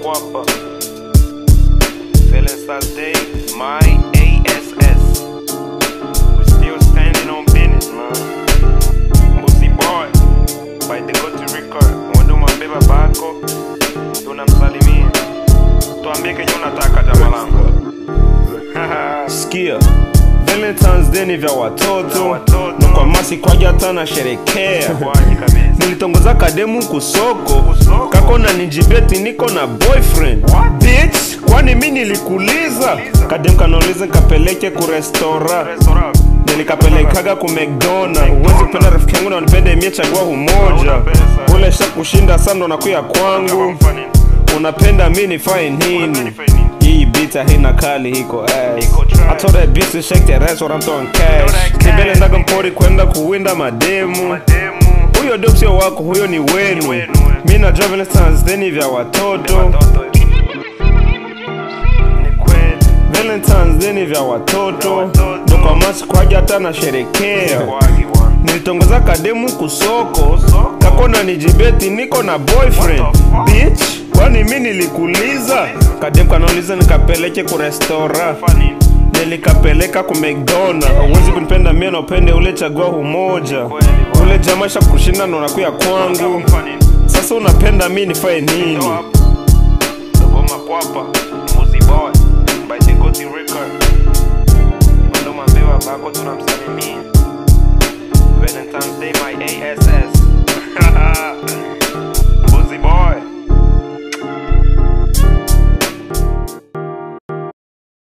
Makwapa. Felicite Day, my ASS. We still standing on business, man. Mbuzi boy, by the go to record. Mwendo mabeba bako, tunamsalimia. Tuambie kenye unataka jamaa langu. Sikia, Valentine's Day ni vya watoto Vya watoto. na kwa masi kwaja hata na sherekea Kwaje kabisa. nilitongoza kademu kusoko Kusoko? kako na nijibeti niko na boyfriend What? bitch kwani mi nilikuuliza Kuuliza? kademu kanauliza nikapeleke kurestora Restaurant. nilikapelekaga ku mcdona huwezi kupenda rafiki yangu na unipende mie chagua humoja Hauna pesa. ule sha kushinda sa ndo nakuya kwangu unapenda mi nifae nini nifanye nini? hii bita hina kali hiko ass Iko trash. I told that bitch to shake that ass what I'm throwing cash that cash. Nibele ndaga mpori kwenda kuwinda mademu Mademu. huyo dop sio wako huyo ni wenu wenu. mi na Valentine's Day ni vya watoto Watoto. Ni kweli. Valentine's Day ni vya watoto watoto. ndo kwa masi kwaja hata na sherekea Kwaje bwana. nilitongoza kademu kusoko Soko? kakona nijibeti niko na boyfriend What the fuck? bitch kwani mi nilikuuliza kademu kanauliza nikapeleke kurestora Funny. nilikapeleka ku mcdona uwezi kunipenda mie na upende ule chagua humoja Kweli, bwana. ule jamaa sha kushinda ndo nakuya kwangu Funny. sasa unapenda mi nifae nini Dogo Makwapa. Mbuzi boy. By the Goti record.